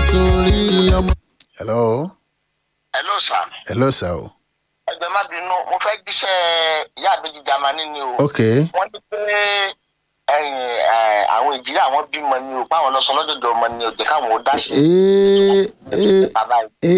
torí ọmọ. hello hello sir hello sir o ẹgbẹ́ má bínú mo fẹ́ jíṣẹ́ ìyá àbẹ́jì jamani ni o ok wọ́n ní pé ẹ̀yìn ẹ̀, àwọn ìjìlá àwọn bímọ ni o báwọn lọ sọ lọ́dọ̀dọ̀ ọmọ ni o jẹ́ káwọn ó dá sí ee ee bàbá yìí.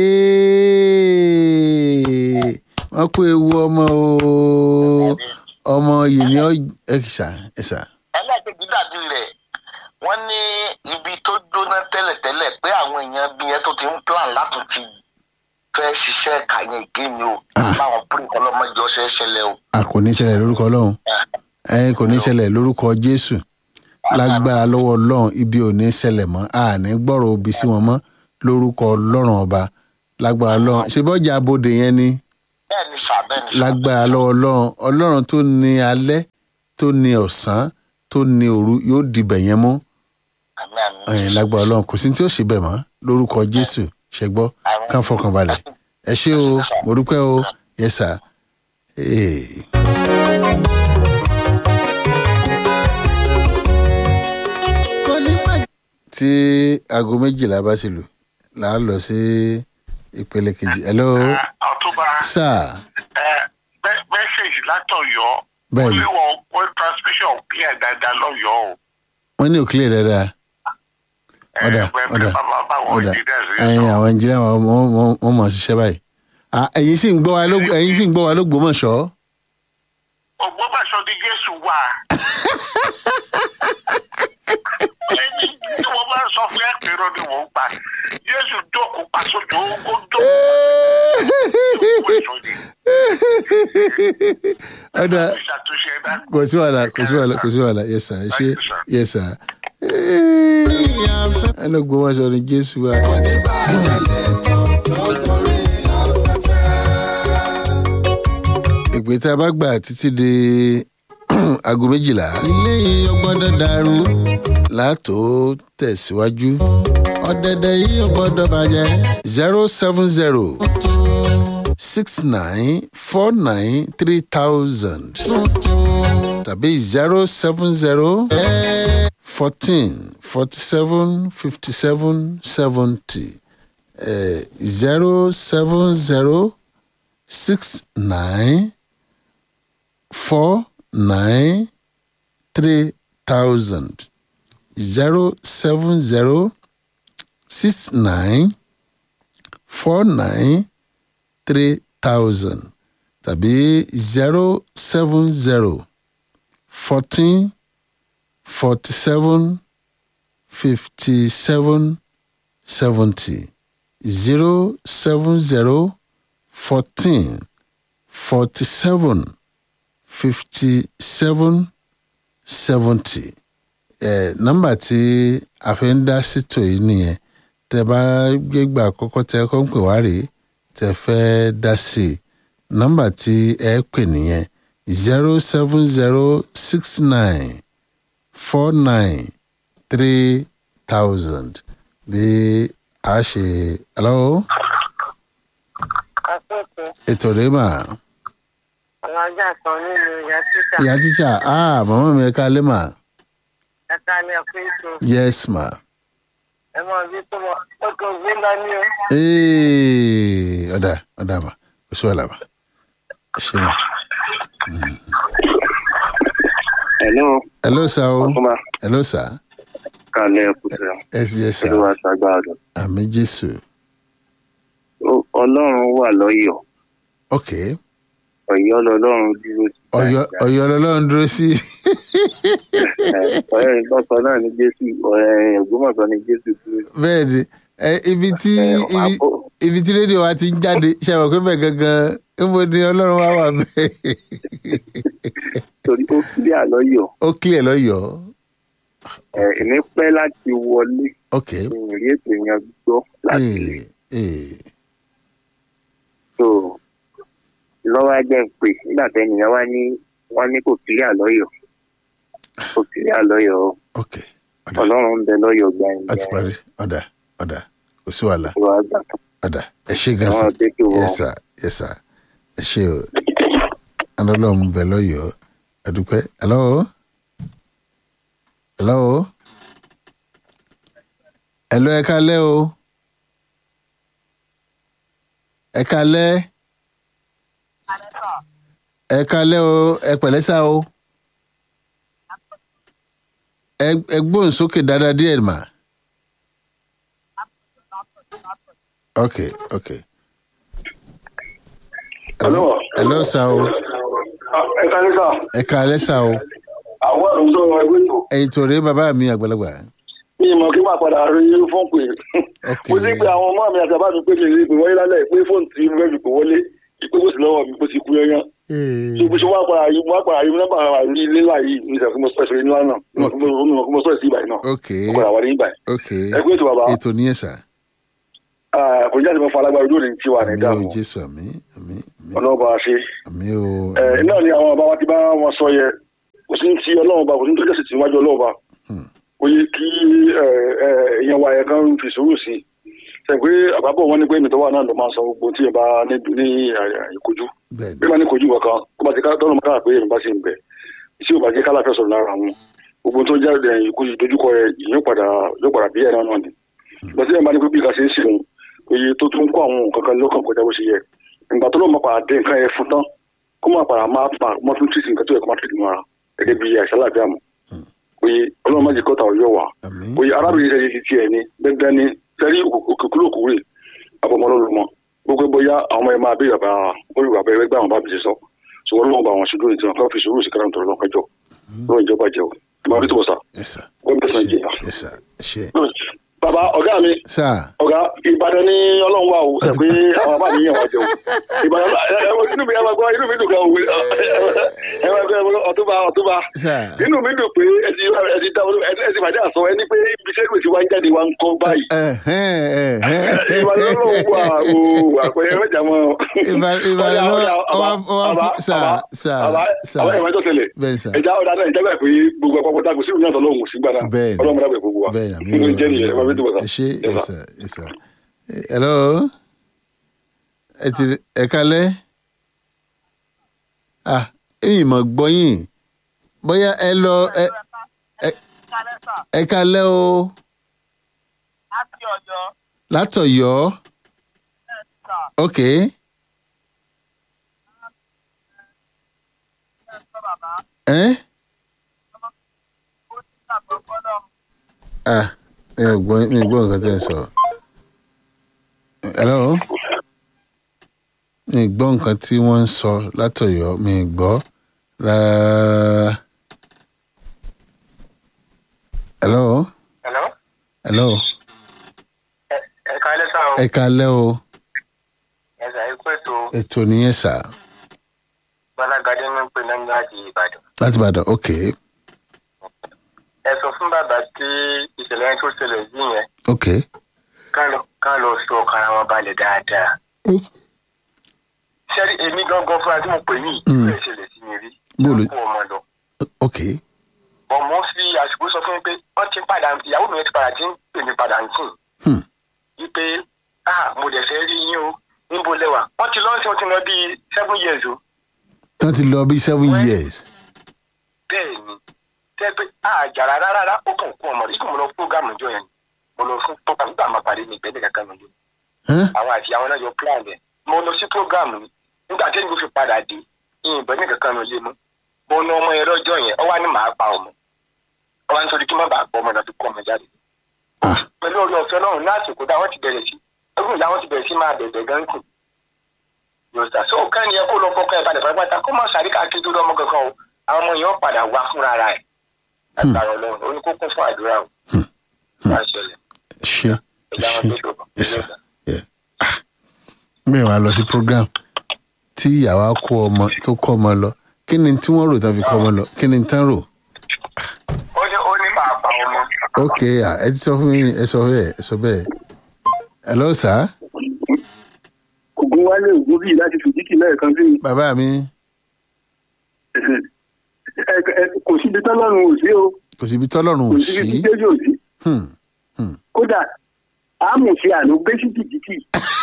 ee wọ́n kó ewu ọmọ o ọmọ yìí ni ọ ẹ ṣá ẹ ṣá ẹlẹ́ẹ̀kejì dàbí rẹ̀ wọ́n ní ibi tó jóná tẹ́lẹ̀tẹ́lẹ̀ pé àwọn èèyàn bí yẹn tó ti ń plan láti ti fẹ́ ṣiṣẹ́ kàyẹn ìgé ni o Ah. báwọn pírí ọlọ́mọdé ọ̀sẹ̀ ṣẹlẹ̀ o. a kò ní ṣẹlẹ̀ lórúkọ ọlọ́run ẹ kò ní ṣẹlẹ̀ lórúkọ jésù lágbára lọ́wọ́ ọlọ́run ibi ò ní ṣẹlẹ̀ mọ́ a ní gbọ́rọ̀ òbí sí wọn mọ́ lórúkọ ọlọ́run ọba lágbára ọlọ́run ṣe bọ́jà abodè yẹn ni bẹ́ẹ̀ ni sà bẹ́ẹ̀ ni sà. lágbára lọ́wọ́ ọlọ́run ọlọ́run tó ní alẹ́ tó ní ọ̀sán tó ní òru yóò dìbẹ̀ yẹn mú àmín àmín. ẹ̀yìn lágbára ọlọ́run kò sí tí ó ṣe bẹ̀ mọ́ lórúkọ jésù ṣẹgbọ́ kàn fọkàn balẹ̀ ẹ ṣé o mo dúpẹ́ o yẹ sà. Hey. kò ní má tí aago méjìlá bá ti lù là á lọ sí ìpele kejì hello ọtúnba sir mẹsẹgì látọ̀yọ́ Bẹ́ẹ̀ni. wíwọ wọ́n transmission clear dáadáa lọ́yọ́ o. wọ́n ní òkìlẹ̀ dáadáa ọ̀dà ọ̀dà ọ̀dà ẹ̀yin àwọn ẹnjìnìá wọn wọ́n- wọ́n mọ̀ ṣiṣẹ́ báyìí Ah, ẹ̀yin sì ń gbọ́ wa ló- ẹ̀yin sì ń gbọ́ wa lógbómọ̀ṣọ́ ògbómọ̀ṣọ́ ni jésù wà. ẹni tí wọ́n bá sọ fún ẹ̀pẹ̀rọ ni wọ́n gbà jésù jókòó pàṣọjọ ó jókòó pàṣọjọ ni. ọ̀dà ìṣàtúnṣe ẹ̀dá. kò sí wàhálà kò sí wàhálà kò sí wàhálà yes sir ẹ ṣé Thank you, sir. yes sir ìyá fẹ́. ẹ lógbómọ̀ṣọ́ ni jésù wa kò ní bàjẹ́ lẹ́tọ̀ tó gorí afẹ́fẹ́. ìpè tá a bá gbà títí di aago méjìlá ilé yìí ò gbọ́dọ̀ dàrú. láàtó tẹ̀síwájú ọ̀dẹ̀dẹ̀ yìí ò gbọ́dọ̀ bàjẹ́. zero seven zero tuntun six nine four nine three thousand tuntun. tàbí zero seven zero ẹ fourteen forty seven fifty seven seventy zero seven zero six nine four nine three thousand zero seven zero six nine four nine three thousand tàbí zero seven zero fourteen forty seven fifty seven seventy zero seven zero fourteen forty seven fifty seven seventy ẹ nọ́mbà tí a fi ń dá sítò yìí nìyẹn tẹ bá gbégbà àkọ́kọ́ tẹ kọ́ ń pè wá rèé tẹ fẹ́ dá sí i nọ́mbà tí ẹ pè nìyẹn zero seven zero six nine four nine three thousand bí a ṣe hello àkókò ètò rèé mà àwọn ajá kan nínú ìyá títà ìyá tíṣà ah màmá mi ẹ káalẹ́ mà ẹ̀ka ní ọ̀pẹ́ǹtì yes ma ẹ mọ ibi tó mọ ó tó gbé lọ ní o. ee ọ̀dà ọ̀dà mà kò sí wàhálà mà ẹ ṣe mà. Hello, hello sir o ọkùnrin hello sir kalẹ̀ ẹ̀kúsẹ̀ yes yes sir olúwa ṣàgbáàdùn. àmì jésù Ọlọ́run wà lọ́yọ̀ọ́, ok ọ̀yọ́ lọ́lọ́run dúró sí. ọ̀yọ́ ọ̀yọ́ lọ́lọ́run dúró sí Ọ̀rẹ́ ìgbọ́sọ náà ní Jésù, ọ̀rẹ́ Ògbómọ̀ṣọ́ ní Jésù dúró sí. bẹ́ẹ̀ ni ẹ, ibi tí Ẹ, wàá ibi bọ̀. ibi tí rédíò wa ti ń jáde ṣe àwọn pé bẹ́ẹ̀ gangan níbo ni ọlọ́run wá wà bẹ́ẹ̀ Torí ó kílẹ̀ àlọ́yọ̀, ó clear lọ́yọ̀ọ́ ẹ̀ èmi pẹ́ láti wọlé ok ìrìn ètò yẹn gbọ́ láti ee ee tó lọ́wọ́ ajẹ́ ń pè nígbà tẹ́nìyàn wá ní wọ́n ní kò kílẹ̀ àlọ́yọ̀. Kò kílẹ̀ àlọ́yọ̀ o. ok ọ̀dà Ọlọ́run ń bẹ lọ́yọ̀ gbà yín. ó ti parí ọ̀dà ọ̀dà kò sí wàhálà Olúwa gbà tó. ọ̀dà ẹ ṣe gan Àwọn sa àtẹ́kẹ́ wọn. yes sir yes sir ẹ ṣe o ọlọ́run bẹ̀ lọ́yọ̀ọ́ ẹ̀dúpẹ́ hello hello hello ẹ kálẹ́ o ẹ kalẹ́ ẹ kalẹ́ o ẹ pẹ̀lẹ́ sá o ẹ ẹ gbóhùn sókè dáadáa díẹ̀ mà. ok ok. Hello. hello sá o ẹ ká ní sà ẹ kalẹ́ sá o àwọn ẹ̀rọ sọ̀rọ̀ ẹgbẹ́ tó ẹ̀yin tó rí bàbá mi àgbàlagbà. mi ì mọ̀ kí máa padà rí fóònù pé ok mo ti pe àwọn ọmọ mi àti àbá mi pé mi rí ìpè wọlé lálẹ́ pé fóònù tí mo fẹ́ fi pè wọlé ìpè kò sí lọ́wọ́ mi kò sì kú yányán tó bó ṣe wá padà yìí wá padà yìí nígbà rí nílà yìí ní ìṣàkóso mo sọ̀rọ̀ ìṣẹ̀lẹ̀ nílá náà mo mo sọ̀rọ̀ sí ìbàyìí náà ok mo padà wà ní ìbàyìí ok ẹ pé ètò bàbá ètò nìyẹn sá. kò ní jáde mọ́ fún alágbára ojú òní tí wà ní àmì o ìdáàmú jésù àmì àmì àmì ọlọ́ọ̀bà ṣe àmì o. ẹ náà ni àwọn bàbá wa ti bá wọn sọ yẹ kò sí ti ọlọ́run ba kò sí tó jẹ́sì tí wájú ọlọ́run ba Hmm. ó yẹ kí ẹ, ẹ, èèyàn wa yẹn kan fi sùúrù sí i ṣe pé àbábọ̀ wọn ní pé ènìtọ́ wà náà ló máa ń san gbogbo tí ẹ bá ní ní ẹ, ìkojú bẹ́ẹ̀ bí ni wọ́n ní kojú kankan kó bá ti ká tọ́lọ́ mọ́tà pé èèyàn bá ṣe ń bẹ̀ tí ò bá jẹ́ kálá fẹ́ sọ̀rọ̀ lára wọn gbogbo tó jáde ẹ, ìkojú dojúkọ rẹ yóò padà yóò padà bí ẹ̀ náà náà ni ìgbà tí ẹ̀ bá ní pé bí ká ṣe ń sìn oye tó tún kó àwọn nǹkan kan lọ́kàn kọjá bó ṣe yẹ ìgbà tó lọ́ọ́ máa padà dé nǹkan yẹn fún tán kó máa padà máa máa máa tún tìsí nǹkan tó yẹ kó máa tìsí mọ́ra gẹ́gẹ́ bí àìsàn láàbíà mọ́ oye ọlọ́run má jẹ́ kọ́ta ọ̀yọ́ wa àmì oye arábìnrin ṣe ti tiẹ̀ ni dandan ni sẹ́rí òkèkúrò kúrè àbọ̀mọ́ lọ́lọ́mọ gbogbo bóyá àwọn ọmọ yẹn máa béèrè bá olùwà bẹ́ẹ̀ gbà wọn bá bìí sọ ṣùgbọ́n lọ́wọ́ bá wọn ṣojú ní tiwọn kí fi sùúrù sí kára nítorí lọ́kọjọ́ lọ́wọ́ ìjọba jẹ́ o ìmọ̀ àbí tó bọ̀ sá yes sir wọ́n bẹ̀rẹ̀ sí ṣe nàìjíríà. yes sir ṣe. bàbá ọ̀gá mi sá ọ̀gá ìbàdàn ní ọlọ́run wà o ṣe pé àwọn bàbá mi yàn wá jẹun ìbàdàn ẹ ẹ inú mi ẹ máa gbọ́ inú mi dùn gan o ẹ máa gbọ́ ọ̀túnba ọ̀túnba sá inú mi dùn pé ẹ ti ẹ ti dáwọ́ ẹ ti ẹ ti bàjẹ́ àsọ ẹni pé ibi iṣẹ́ gbèsè wa ń jáde wa ń kọ́ báyìí ẹhẹn ẹhẹn ìbàdàn ọlọ́run wà o àpẹẹrẹ mẹ́jà mọ́ Ìbàdàn- Ìbàdàn ló wá wá fún sá sá sá àwọn ìwà tó tẹ̀lé bẹ́ẹ̀ sá ẹja ọ̀dà náà ìjábẹ̀ pé gbogbo àpapọ̀ tá a kò sí ìrìn àtọ̀ lọ́hùn sí gbàdá Bẹ́ẹ̀ ni. ọlọ́run dàbẹ̀ gbogbo wa bẹ́ẹ̀ ni àmì nínú o ìjẹ́ nìyẹn ẹ máa fi tó bọ̀ ẹ sá. ṣe Yes, yes sir. sir yes sir hello ẹ ti ẹ kalẹ́ ah ẹ̀yin mọ̀ gbọ́yìn bóyá ẹ lọ ẹ ẹ- ẹ kalẹ́ o láti ọjọ́ látọ̀yọ́ ok ẹ ah mi ò gbọ́ mi ò gbọ́ nǹkan tẹ́ ẹ sọ hello mi ò gbọ́ nǹkan tí wọ́n ń sọ látọ̀yọ́ mi ò gbọ́ rárá hello Hello? hello ẹ ẹ káalẹ́ sá o ẹ kalẹ́ o ẹ sà ikú ètò ètò nìyẹn sà gbalagadé ní pé náà láti ìbàdàn. láti ìbàdàn ok ẹ sọ fún bàbá tí ìṣẹ̀lẹ̀ yẹn tó ṣẹlẹ̀ yìí yẹn ok ká lọ ká lọ sọ ọkàn ara wọn balẹ̀ dáadáa. sẹ́rí èmi gangan fúnra tí mo pè yìí Mm. ìlú ìṣẹ̀lẹ̀ sí mi rí. Bóòlù- kó ọmọ lọ. ok ọmọ fi àsìkò sọ fún mi pé wọ́n ti padà ìyàwó mi yẹn ti padà ti ń pè mí padà ń sìn. Hmm. wípé ah mo dẹ̀ fẹ́ rí yín o níbo lẹ́wà wọ́n ti lọ́ọ́ sí wọn ti lọ bíi seven years o. tán ti lọ bí seven Wẹ́- years bẹ́ẹ̀ ni tẹ́ pé àjàrà rárá ó kàn kú ọmọ rẹ̀ ikú mo lọ fúrógámù ìjọ yẹn mo lọ fún program nígbà máa parí ní ìgbẹ́lẹ̀ kankan mi lé Huh? àwọn àti àwọn náà yọ plan yẹn mo lọ sí program ni nígbà tí èmi fi padà dé ìyìnbọn ní kankan mi lé mu mo ná ọmọ yẹn lọ́jọ́ yẹn ọ wá ní màá pa ọmọ ọ wá nítorí kí má bàa gbọ́ ọmọ náà fi kọ́ ọmọ jáde Ah. pẹ̀lú orí ọ̀fẹ́ náà láti kó dá wọ́n ti bẹ̀rẹ̀ sí ẹgbẹ́ ìyá wọn ti bẹ̀rẹ̀ sí máa bẹ̀bẹ̀ gan kù yòòsà so kẹ́ni ẹ kó lọ fọkàn ẹ balẹ̀ pátápátá kó má sáré káàkiri tó lọ́mọ kankan o àwọn ọmọ yẹn ó padà wá fúnra rẹ̀ agbára ọlọ́run ó ní kó kún fún àdúrà o wá ṣẹlẹ̀ ṣe ẹ̀yà wọn ṣe tó ṣòro yes sir yeah. Ah. bẹ́ẹ̀ wàá lọ sí program tí ìyàwó kó ọmọ tó kọ́ ọmọ lọ kí ni tí wọ́n rò tán fi kọ́ ọmọ lọ kí ni tán rò ó ní ó ní màá pa ọmọ ok ah, ẹ ti sọ fún mi ẹ sọ bẹ́ẹ̀ ẹ sọ bẹ́ẹ̀ hello sir ògùn wálé ògùn bíi láti fìdíkì lẹ́ẹ̀kan sí bàbá mi ẹ- ẹ- kò síbi tọ́lọ́run ò sí o kò síbi tọ́lọ́run kò ò síbi tí sí jésù ò sí Hmm. kódà àmùsí àná gbé sí jìbìtì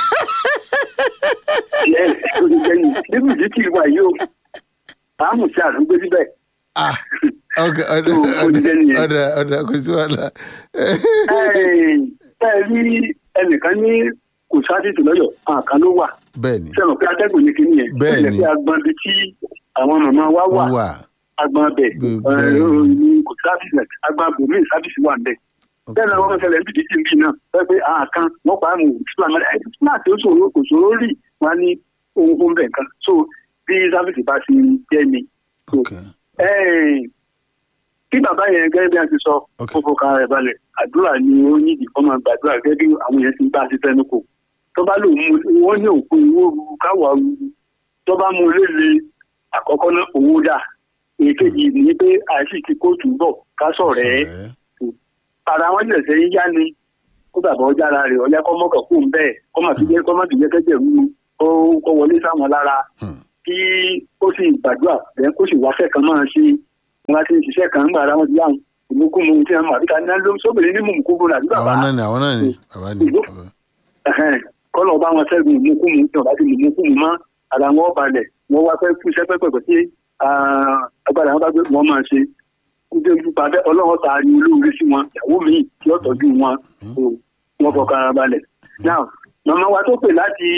ẹ kò ní jẹyìn níbi jìbìtì wà yìí o àmùsí àná gbé síbẹ̀ ah ok ọ̀dà Ó- ó ti jẹ́ ọ̀dà nìyẹn. ọ̀dà ọ̀dà kò sí wàhálà ẹ ẹ rí ẹnìkan ní kò sáfìsì lọ́yọ̀ àwọn kan ló wà bẹ́ẹ̀ ni sẹ́wọ̀n pé atẹ́gùn ní kíní yẹn Bẹ́ẹ̀ ó jẹ́ ni. pé agbọn bíi tí àwọn màmá wa wà ó wà agbọn bẹ̀ Bẹ́ẹ̀- bẹ́ẹ̀ ní kò sáfìsì rẹ̀ agbọn bòmíì sáfìsì wà bẹ́ẹ̀ bẹ́ẹ̀ náà wọ́n ṣẹlẹ̀ níbi tí bí náà wọ́n pé àwọn kan wọ́n pa àmì islam ẹ̀ islam tí ó ṣòro kò ṣòro rí wọn ní ohun fún bẹ́ẹ̀ kan so bí sáfìsì bá ti jẹ́ ni so ok Ẹ́ẹ̀, kí bàbá yẹn gẹ́gẹ́ bí a ti sọ Ok. kó fọkàn rẹ̀ balẹ̀ àdúrà ni ó ní ìdíkọ́ máa gbàdúrà gẹ́gẹ́ bí àwọn yẹn ti bá a ti fẹ́nu kò tó bá lò mú wọ́n ní òkú owó ruru káwà ruru tó bá mú léle àkọ́kọ́ náà owó dà èkejì ní pé àìsí ti kóòtù bọ̀ ká sọ̀rọ̀ ẹ́ Sọ̀rẹ́. ara wọn jẹ̀ sẹ́yìn yá ni kó bàbá ọjà ara rẹ̀ ọjà kọ́ mọ́kàn kó ń bẹ́ẹ̀ kọ́ mà fi jẹ́ kọ́ mà fi jẹ́ kẹ́jẹ̀ rúru kó kó wọlé sáwọn lára Hmm. kí ó sì gbàdúrà bẹ́ẹ̀ kó sì wáṣẹ́ kan máa ṣe wọn ti ń ṣiṣẹ́ kan ń gbà ara wọn ti yá wọn ìmúkúmu tí wọn àbíká ní ló sóbìnrin ní mùmùkúmu làbí bàbá àwọn náà ni àwọn náà ni bàbá ni Ìlú- ẹ̀hẹ́n, kọ́lọ̀ ọba wọn ṣẹ́gun ìmúkúmu tí wọn bá ti mùmùkúmu mọ́ ara wọn balẹ̀ wọn wá fẹ́ fún iṣẹ́ pẹ́pẹ́ tí agbára wọn bá gbé wọn máa ṣe kúndé nípa bẹ́ẹ̀ ọlọ́run ta ni olóore sí wọn ìyàwó mi tí ó tọ́jú wọn so wọn fọkàn ara balẹ̀. now màmá wa tó pè láti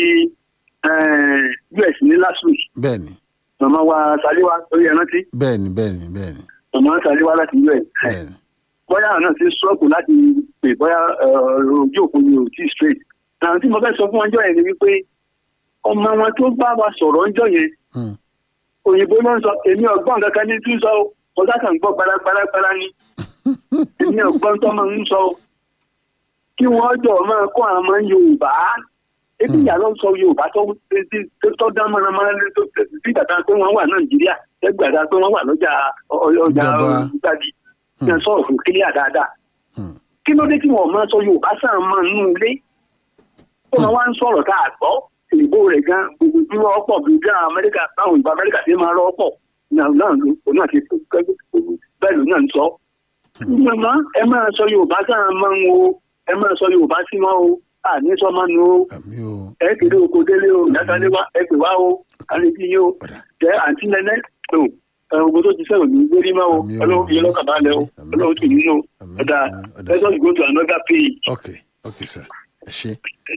eh, us ní last week bẹ́ẹ̀ ni màmá wa saliwa lórí ẹrántí bẹ́ẹ̀ ni bẹ́ẹ̀ ni bẹ́ẹ̀ ni màmá saliwa láti us bẹ́ẹ̀ ni bóyá àwọn náà ti sọ́ọ̀kù láti pè bóyá eh, ojú òkú ni ò tí straight. àwọn tí mo fẹ́ sọ fún ọjọ́ yẹn ni wípé ọmọ wọn tó bá wa sọ̀rọ̀ ọjọ́ yẹn Hmm. òyìnbó ló ń sọ èmi ọgbọ́n kankan ní tún sọ o mo sáà kàn gbọ́ gbalagbalagbala ni èmi ọgbọ́n tó máa ń sọ o kí wọ́n jọ máa kó àwọn ọmọ yorùbá ebi ìyá ló ń sọ yorùbá tó tó- tó dán mọ́nàmọ́ná ní tó bí bàtà pé wọ́n wà nàìjíríà ẹgbàdá pé wọ́n wà lọ́jà ọ- ọjà Ìjọba. gbàdí ní sọ̀rọ̀ fún kílíà dáadáa Hmm. kí ló dé tí wọ́n máa sọ yorùbá sáà máa nú ilé ó máa wá ń sọ̀rọ̀ tá a gbọ́ ìbò rẹ̀ gan gbogbo bí wọ́n pọ̀ bí bí amẹ́ríkà báwọn ìbò amẹ́ríkà ti máa rọ́ pọ̀ náà náà ló òun náà ti bẹ́ẹ̀ ló náà ń sọ. màmá ẹ máa sọ yorùbá sáà máa ń wo ẹ máa sọ yorùbá sí wọn o àní sọ máa nu o àmì o ẹ kéde oko délé o ìdákalé wa ẹ pè wá o àlejò yín o jẹ àǹtí nẹnẹ o ẹ ogun tó ti sẹ́wọ̀n ní gbérí máa o Àmì o. ọlọ́run fi yín lọ́kàn balẹ̀ o Àmì. ọlọ́run tì yín o Àmì. ọ̀dà Àmì. Ọ̀dà let us go to another page. ok ok sir ẹ ṣe.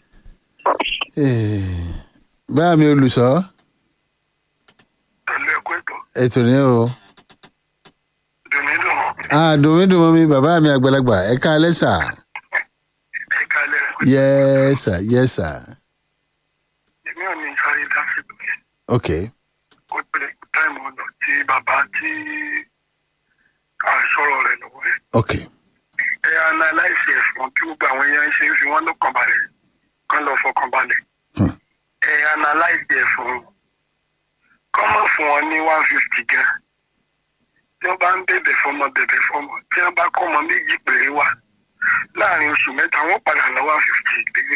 báyà mi olùsọ pẹ̀lú ẹ̀kọ́ ètò ètò ní o dùnmídùn àdùnmídùn mi bàbá mi àgbàlagbà ẹ ká alẹ́ sà ẹ̀ka alẹ́ yẹ sà yẹ sà èmi ò ní sáré dáfídù yẹn ok kó pẹ̀lẹ́ táìmù ọ̀nà tí bàbá tí à ń sọ̀rọ̀ rẹ̀ lọ́wọ́ ẹ̀. ok ẹ analyse ẹ̀fọn kí gbogbo àwọn èèyàn ṣe ń fi wọ́n lọ́kàn balẹ̀ kán lọ fọkàn balẹ̀. Hmm. ẹ analyse ẹ̀fọn kọ́ mọ̀ fún wọn ní one fifty gan. tí wọ́n bá ń bẹ̀bẹ̀ fọmọ bẹ̀bẹ̀ fọmọ tí wọ́n bá kọ́ ọmọ méjì péré wá láàrin oṣù mẹ́ta wọ́n padà lọ one fifty ìdílé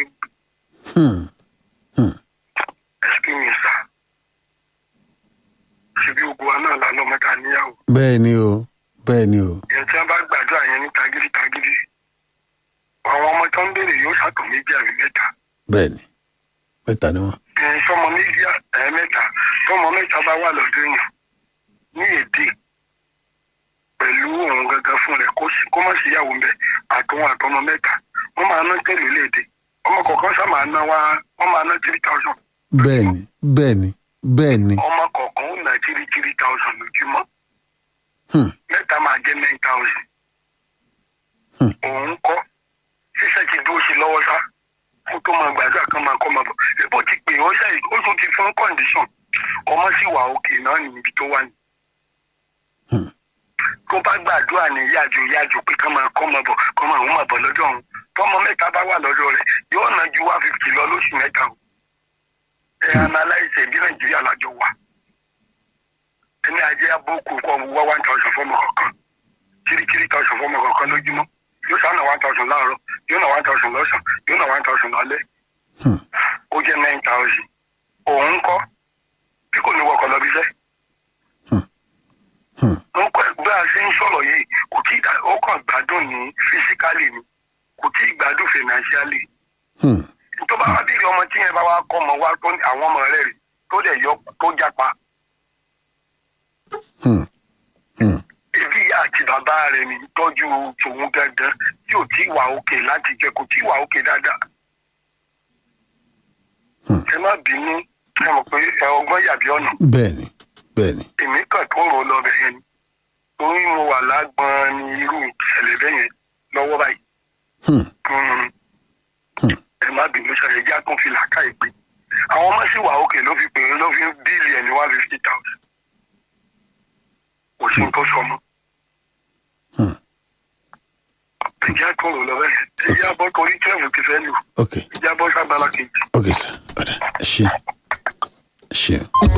hmm. experience sa. ṣebí gbogbo wa náà lálọ́ mẹ́ta níyàwó. bẹ́ẹ̀ ni o bẹ́ẹ̀ ni o ìyẹn tí wọ́n bá gbàdúrà yẹn ní tagídí tagídí àwọn ọmọ tó ń béèrè yóò ṣàtọ̀ méjì àbí mẹ́ta. bẹ́ẹ̀ ni mẹ́ta ni wọ́n. ẹ̀yin sọmọ méjì ẹ̀ mẹ́ta tọmọ mẹ́ta bá wà lọ́dún yẹn ní èdè pẹ̀lú òun gangan fún rẹ̀ kó sì- kó má sí ìyàwó ń bẹ̀ àtòun àtọmọ mẹ́ta wọ́n máa ná tẹ̀lé léde ọmọ kọ̀ọ̀kan sá máa ná wá wọ́n máa ná three thousand bẹ́ẹ̀ ni bẹ́ẹ̀ ni bẹ́ẹ̀ ni ọmọ kọ̀ọ̀kan ó ná three three thousand lójúmọ́ Hmm. mẹ́ta máa jẹ́ nine thousand Hmm. òun kọ́ ṣíṣẹ́ ti dúró sí lọ́wọ́ sá kó tó máa gbàdúrà kan máa kọ́ máa bọ̀ èbó ti pè ó ṣe ó tún ti fún condition ọmọ sì wà òkè náà níbi tó wà ní. Hmm. tó bá gbàdúrà ní yájò yájò pé kán máa kọ́ máa bọ̀ kọ́ máa ń máa bọ̀ lọ́dọ̀ ọ̀hún tọ́mọ mẹ́ta bá wà lọ́dọ̀ rẹ̀ yóò ná ju one fifty lọ lóṣù mẹ́ta o. ẹ analyse bí nàìjíríà lájọ wà ẹni ajé abókù kọ́ wá one thousand fọ́mọ kọ̀ọ̀kan three three thousand fọ́mọ kọ̀ọ̀kan lójúmọ́ yóò sá ná one thousand láàárọ̀ yóò ná one thousand lọ́sàn yóò ná one thousand lálẹ́ Hmm. ó jẹ́ nine thousand òun kọ́ bí kò ní wọkọ̀ lọ bí sẹ́ Hmm. ń kọ́ ẹgbẹ́ àṣẹ ń sọ̀rọ̀ yìí kò tí ì dá- ó kàn gbádùn ní fisikálì ni kò tí ì gbádùn financially Hmm. tó bá wá bèrè ọmọ tí yẹn bá wá kọ́ ọmọ wá tó ní àwọn ọmọ rẹ̀ rè tó dẹ̀ yọ tó jápa Hmm. Hmm. ebi ìyá àti bàbá rẹ̀ ní tọ́jú tòun gangan tí ò tí ì wà òkè láti jẹ kò tí ì wà òkè dáadáa ẹ má bínú ẹ mọ̀ pé ẹ ọgbọ́n yàbí ọ̀nà bẹ́ẹ̀ ni bẹ́ẹ̀ ni èmi kàn tó rò lọ bẹ̀ yẹn ni torí mo wà lágbọ́n ní irú ìṣẹ̀lẹ̀ bẹ́ẹ̀ yẹn lọ́wọ́ báyìí Hmm. Mm. ẹ má bínú ṣàlẹ̀ jẹ́ àtúnfi làákà ìpè àwọn ọmọ sì wà òkè ló fi pè é ló fi ń bíìlì ẹ̀ ní one fifty thousand kò sí nǹkan sọ mọ́ Hmm. ẹ jẹ́ àtúnrò lọ bẹ́ẹ̀ ẹ jẹ́ àbọ̀ torí twelve ti fẹ́ lù ok ẹ jẹ́ àbọ̀ sábàlá kejì. ok sir ọ̀dà ẹ ṣe ẹ ṣe.